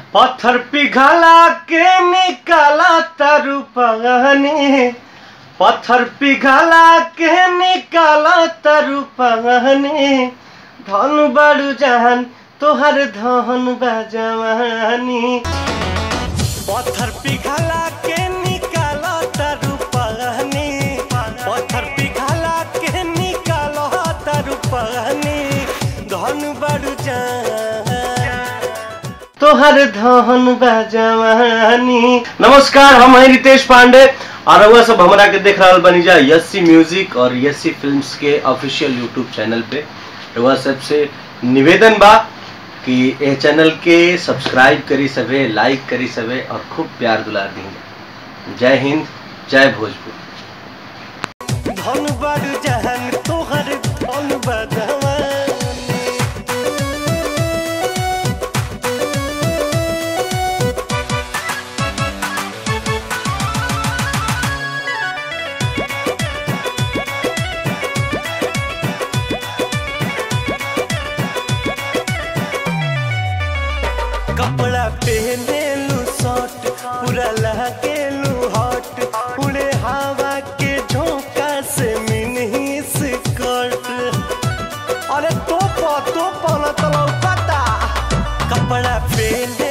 पत्थर पिघला के निकाला तरु पगहनी पत्थर पिघला के निकाला तरु पगहनी धन बड़ू जहान तोहर धन बजवानी पत्थर पिघला के निकाला तरु पगहनी पत्थर पिघला के निकाला तरु पगहनी धन बड़ू जहान तोहर धन बजवानी नमस्कार हम हैं रितेश पांडे और रउआ सब हमरा के देख रहल बनी जा यस्सी म्यूजिक और यस्सी फिल्म्स के ऑफिशियल यूट्यूब चैनल पे रउआ सबसे निवेदन बा कि ए चैनल के सब्सक्राइब करी सवे लाइक करी सवे और खूब प्यार दुलार दी जय हिंद जय भोजपुर धन बड़ जहन तोहर धन बजवानी कपड़ा पहने लू शॉर्ट पूरा लगेलू हॉट उड़े हवा के झोंका से मिनी स्कर्ट अरे तो तो पला तलौ पता कपड़ा पहने